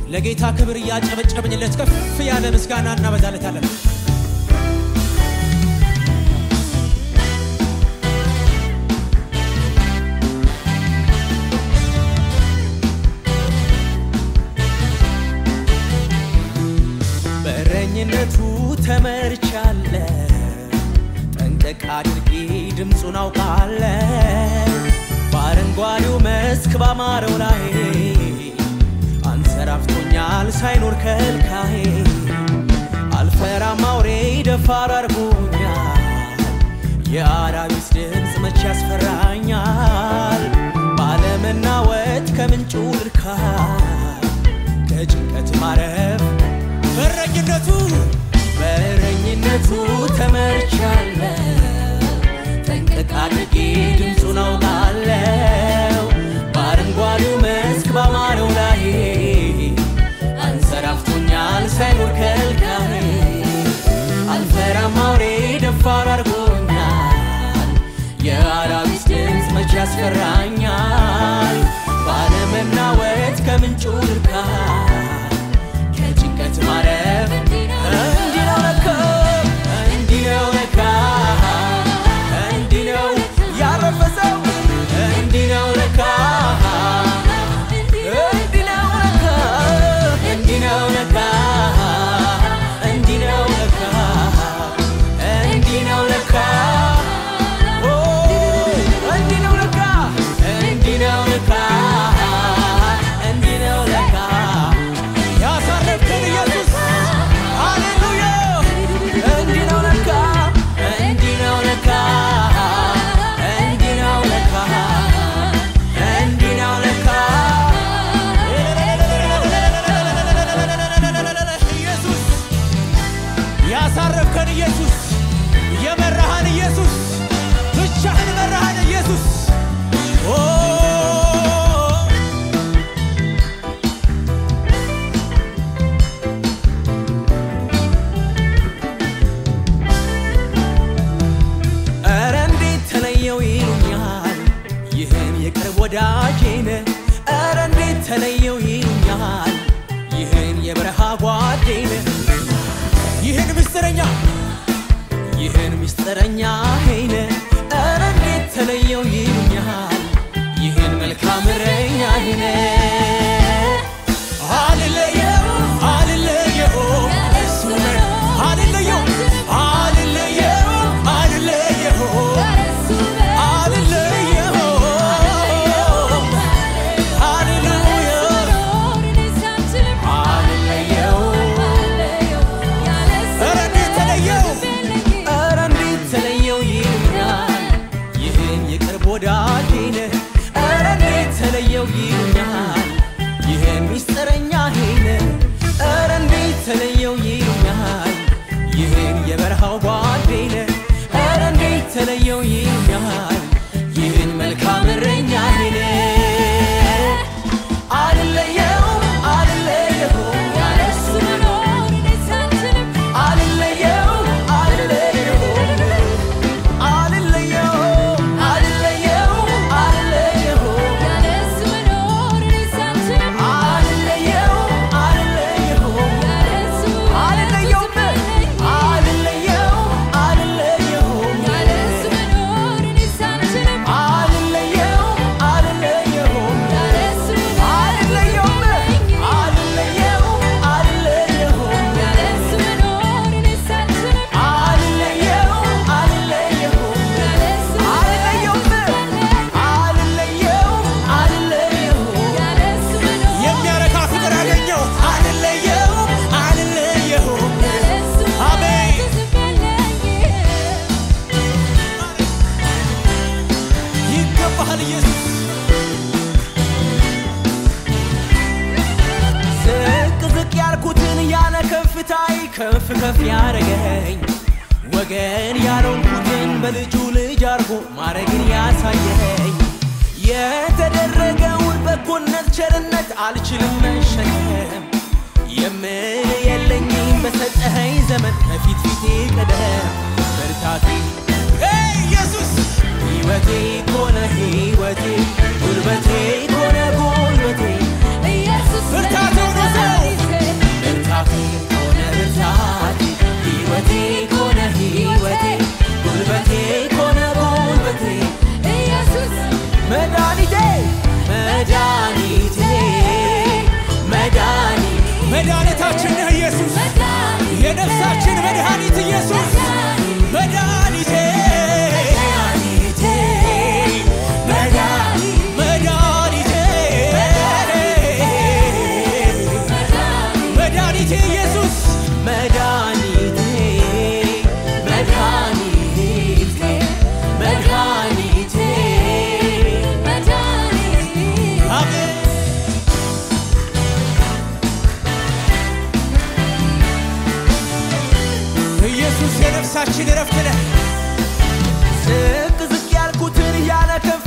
ለጌታ ክብር እያጨበጨብንለት ከፍ ያለ ምስጋና እናበዛለታለን። በእረኝነቱ ተመርቻለ ጠንቀቅ አድርጌ ድምፁን አውቃለ በአረንጓዴው መስክ ባማረው ላይ አንሰራፍቶኛል ሳይኖር ከልካዬ አልፈራም አውሬ ደፋር አርጎኛል የአራዊት ድምፅ መቼ ያስፈራኛል ባለመናወጥ ከምንጩ ልርካ ከጭንቀት ማረፍ በረኝነቱ በእረኝነቱ ተመርቻለ ጠንቀቅ አድርጌ ድምፁን አውቃለው በአረንጓዴው መስክ ባማረው ላይ አንሰራፍቶኛል ሳይኖር ከልካዬ አልፈራም አውሬ ደፋር አርጎኛል የአራዊት ድምፅ መቼ ያስፈራኛል ባለመናወጥ ከምንጩ ልርካ ከጭንቀት ማረፍ እንዲህ ነው ለካ እንዲህ ነው ለካ እንዲህ ነው ያረፈ ሰው እንዲህ ነው ለካ እንዲህ ነው ለካ እንዲህ ነው ለካ እንዲህ ነው ለካ እንዲህ ነው ለካ ኦ እንዲህ ነው ለካ እንዲህ ነው ለካ እንዲህ ነው ለካ ያሳረፍከን ኢየሱስ ሃሌሉያ እንዲህ ነው ለካ እንዲህ ነው ለካ እንዲህ ነው ለካ እንዲህ ነው ለካ ኢየሱስ ያሳረፍከን ኢየሱስ የመራሃን ኢየሱስ ብቻህን መራሃን ኢየሱስ ኦ ኧረ እንዴት ተለየው ይሉኛል ይህን የቅርብ ወዳጄን ኧረ እንዴት ተለየው ይሉኛል ይህን የበረሃ ጓዴን ይህን ምስጢረኛ ይህን ምስጢረኛ ሄነ ኧረ እንዴት ተለየው ይሉኛል ይህን መልካም እረኛ ሄነ አልለየው አልለየው እሱ ነው አልለየው አልለየው አልለየው አልለየው ሃሌሉያ አልለየው ኧረ እንዴት ተለየው ኧረ እንዴት ተለየው ይሉኛል ይህን የቅርብ ወዳጄን ኧረ እንዴት ተለየው ይሉኛል ይህን ምስጢረኛ ሄነ ኧረ እንዴት ተለየው ይሉኛል ይህን የበረሃው ጓዴን ኧረ እንዴት ተለየው ይሉኛል ይህን መልካም እረኛ ሄነ አልለየው አልለየው ያለሱ አልለየው አልለየው አልለየው አልለየው አልለየው አልለየው አልለየው አልለየውም አልለየው አልለየው አልለየው አልለየው አልለየውም አልለየው አልለየው አልለየው አልለየው አልለየውም አልለየው አልለየው የሚያረካ ፍቅር አገኘው አልለየው አልለየው አሜን ይገባሃል ኢየሱስ ዝቅ ዝቅ ያልኩትን ያለ ከፍታይ ከፍ ከፍ ያረገኝ ወገን ያልሆንኩትን በልጁ ልጅ አርጎ ማረግን ያሳየኝ የተደረገውን በጎነት ቸርነት አልችልም መሸከም የምል የለኝም በሰጠኸኝ ዘመን ከፊት ፊቴ ቀደም ብርታቴ ሄይ ኢየሱስ ሕይወቴ ኮነ ሕይወቴ ጉልበቴ ኮነ ጉልበቴ ብርታት የሆነ ሰው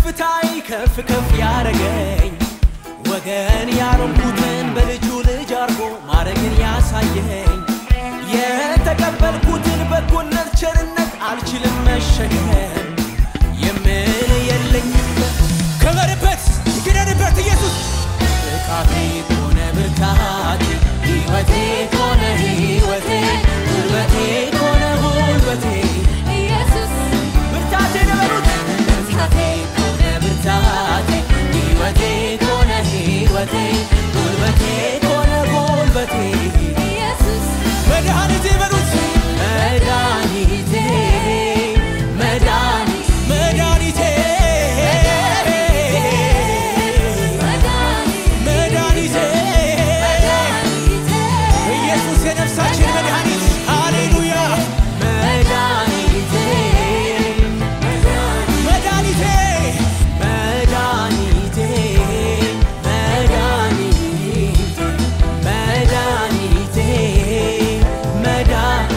ከፍታይ ከፍ ከፍ ያረገኝ ወገን ያሮምኩትን በልጁ ልጅ አርጎ ማረግን ያሳየኝ የተቀበልኩትን በጎነት ቸርነት አልችልም መሸከም የምን የለኝም ክበርበት ግደንበት ኢየሱስ ብቃቴ ከሆነ ብርታቴ ሕይወቴ ከሆነ ሕይወቴ ጉልበቴ ከሆነ ጉልበቴ ብርታቴ ነበሩት ብርታቴ ከሆነ ብርታቴ ሕይወቴ ከሆነ ሕይወቴ ጉልበቴ ከሆነ ጉልበቴ መድኃኒቴ በሉት መድኃኒቴ መድኃኒቴ መድኃኒቴ መድኃኒቴ ኢየሱስ የነፍሳችን መድኃኒት ሃሌሉያ መድኃኒቴ መድኃኒቴ መድኃኒቴ መድኃኒቴ መድኃኒቴ መድኃ-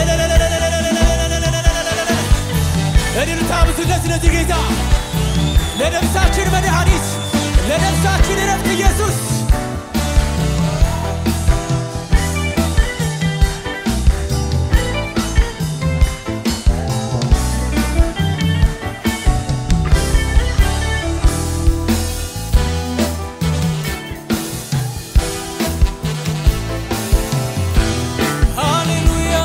እልልታ ብስለት ለዚህ ጌታ ለነፍሳችን መድኃኒት ለነፍሳችን እረፍት ኢየሱስ ሃሌሉያ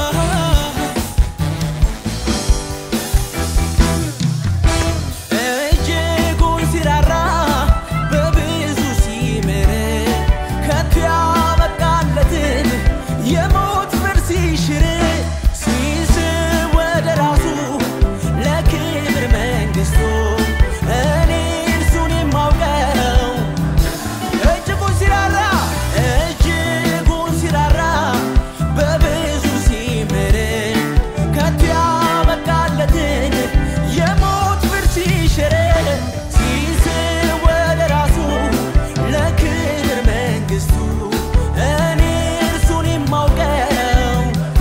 እጅጉን ሲራራ በብዙ ሲምር ከቶ ያበቃለትን የሞት ፍርድ ሲሽር ሲስብ ወደ ራሱ ለክብር መንግሥቱ እኔ እርሱን የማውቀው እጅጉን ሲራራ እጅጉን ሲራራ በብዙ ሲምር ከቶ ያበቃለትን የሞት ፍርድ ሲሽር ሲስብ ወደ ራሱ ለክብር መንግሥቱ እኔ እርሱን የማውቀው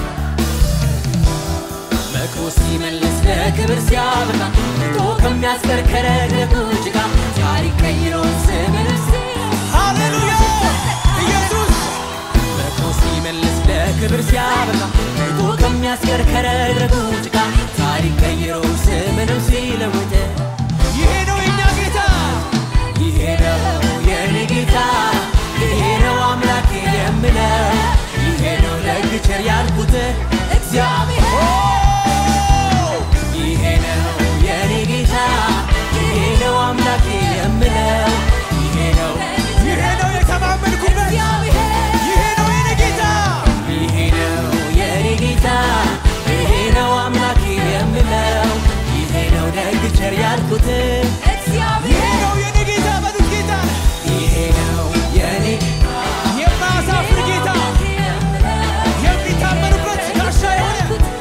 መክሮ ሲመልስ ለክብር ሲያበቃ ቶ ከሚያስከርከረ ደግሞች ጋር ታሪክ ቀይሮ ስምን ሃሌሉያ ኢየሱስ መክሮ ሲመልስ ለክብር ሲያበቃ ቶ ከሚያስከርከረ ደግሞች ጋር ታሪክ ቀይሮ ስምንም ሲለውጥ ይሄ ነው የኛ ጌታ ይሄ ነው የኔ ጌታ ይሄ ነው አምላኬ የምለው ይሄ ነው ደግ ቸር ያልኩት እግዚአብሔር ይሄ ነው የኔ ጌታ ይሄ ነው አምላኬ የምለው ይሄ ነው ይሄ ነው የተማመንኩበት ይሄ ነው የኔ ጌታ ይሄ ነው የኔ ጌታ ይሄ ነው አምላኬ የምለው ይሄ ነው ደግ ቸር ያልኩት ይሄ ነው የኔ ጌታ በሉት ጌታ ይሄ ነው የኔ የማያሳፍር ጌታ የሚታመኑበት ጋሻ የሆነ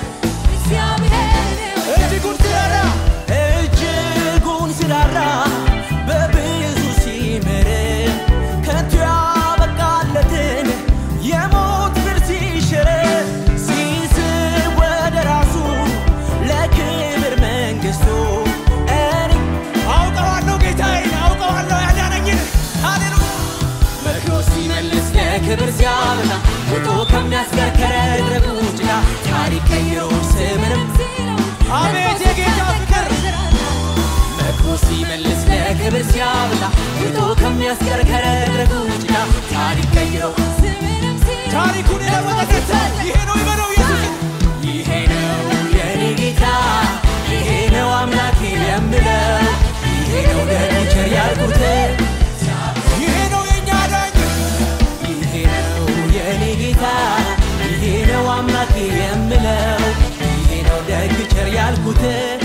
እጅጉን ሲራራ እጅጉን ሲራራ በብዙ ሲምር ከቶ ያበቃለትን የሞት ፍርድ ሲሽር ሲስብ ወደ ራሱ ለክብር መንግሥቱ እኔ አውቀዋለሁ ጌታዬን አውቀዋለሁ ያዳነኝን ሃሌሉያ መክሮ ሲመልስ ለክብር ሲያበቃ ውጦ ከሚያስከርከረ ድረጎች ጋር ታሪክ ቀይሮ ስምንም አቤት የጌታ ፍቅር መክሮ ሲመልስ ለክብር ሲያበቃ ውጦ ከሚያስከርከረ ድረጎች ጋር ታሪክ ቀይሮ ታሪኩን የለወጠ ይሄ ነው ይበለው ኢየሱስን ይሄ ነው የኔ ጌታ ይሄ ነው አምላኬ የምለው ይሄ ነው ደግ ቸር ያልኩት ይሄ ነው የእኛ ዳኝ ይሄ ነው የኔ ጌታ ይሄ ነው አምላኬ የምለው ይሄ ነው ደግ ቸር ያልኩት